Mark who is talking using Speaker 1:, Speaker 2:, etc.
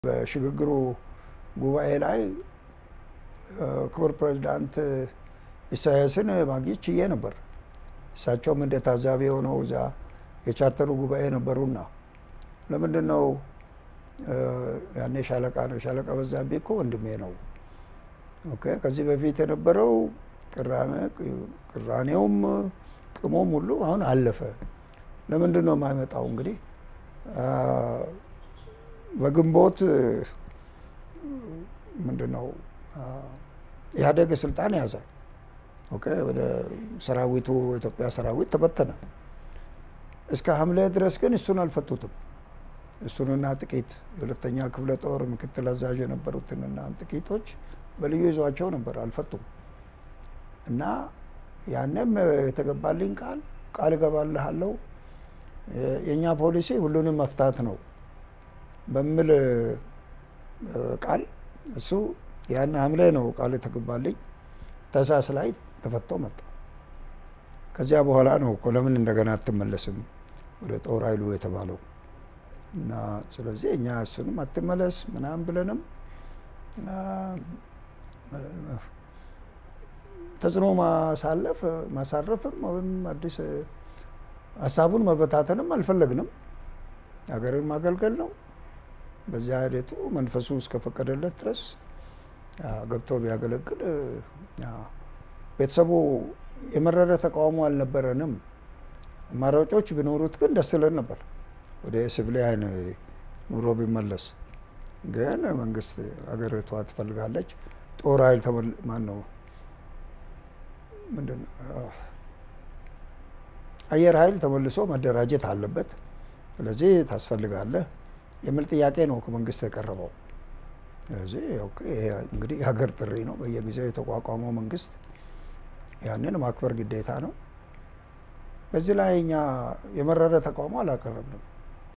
Speaker 1: በሽግግሩ ጉባኤ ላይ ክቡር ፕሬዚዳንት ኢሳያስን ማግኘት ችዬ ነበር። እሳቸውም እንደ ታዛቢ የሆነው እዛ የቻርተሩ ጉባኤ ነበሩና ለምንድን ነው ያኔ ሻለቃ ነው ሻለቃ በዛብህ እኮ ወንድሜ ነው። ኦኬ ከዚህ በፊት የነበረው ቅራኔውም ቅሞም ሁሉ አሁን አለፈ። ለምንድን ነው የማይመጣው? እንግዲህ በግንቦት ምንድን ነው ኢህአዴግ ስልጣን ያዘ። ኦኬ ወደ ሰራዊቱ የኢትዮጵያ ሰራዊት ተበተነ። እስከ ሐምሌ ድረስ ግን እሱን አልፈቱትም። እሱንና ጥቂት የሁለተኛ ክፍለ ጦር ምክትል አዛዥ የነበሩትንና ጥቂቶች በልዩ ይዟቸው ነበር፣ አልፈቱም። እና ያንም የተገባልኝ ቃል ቃል እገባልሃለሁ የእኛ ፖሊሲ ሁሉንም መፍታት ነው በሚል ቃል እሱ ያን ሐምሌ ነው ቃል የተገባልኝ። ታህሳስ ላይ ተፈቶ መጣ። ከዚያ በኋላ ነው እኮ ለምን እንደገና አትመለስም ወደ ጦር ኃይሉ የተባለው እና ስለዚህ እኛ እሱንም አትመለስ ምናምን ብለንም ተጽዕኖ ማሳለፍ ማሳረፍም ወይም አዲስ ሀሳቡን መበታተንም አልፈለግንም። ሀገርን ማገልገል ነው። በዚያ ሂደቱ መንፈሱ እስከፈቀደለት ድረስ ገብቶ ቢያገለግል ቤተሰቡ የመረረ ተቃውሞ አልነበረንም። አማራጮች ቢኖሩት ግን ደስ ይለን ነበር። ወደ ሲቪሊያን ኑሮ ቢመለስ ግን መንግስት ሀገሪቷ ትፈልጋለች። ጦር ኃይል ማን ነው ምንድን አየር ኃይል ተመልሶ መደራጀት አለበት። ስለዚህ ታስፈልጋለህ የሚል ጥያቄ ነው ከመንግስት የቀረበው። ስለዚህ እንግዲህ የሀገር ጥሪ ነው። በየጊዜው የተቋቋመው መንግስት ያንን ማክበር ግዴታ ነው። በዚህ ላይ እኛ የመረረ ተቃውሞ አላቀረብንም።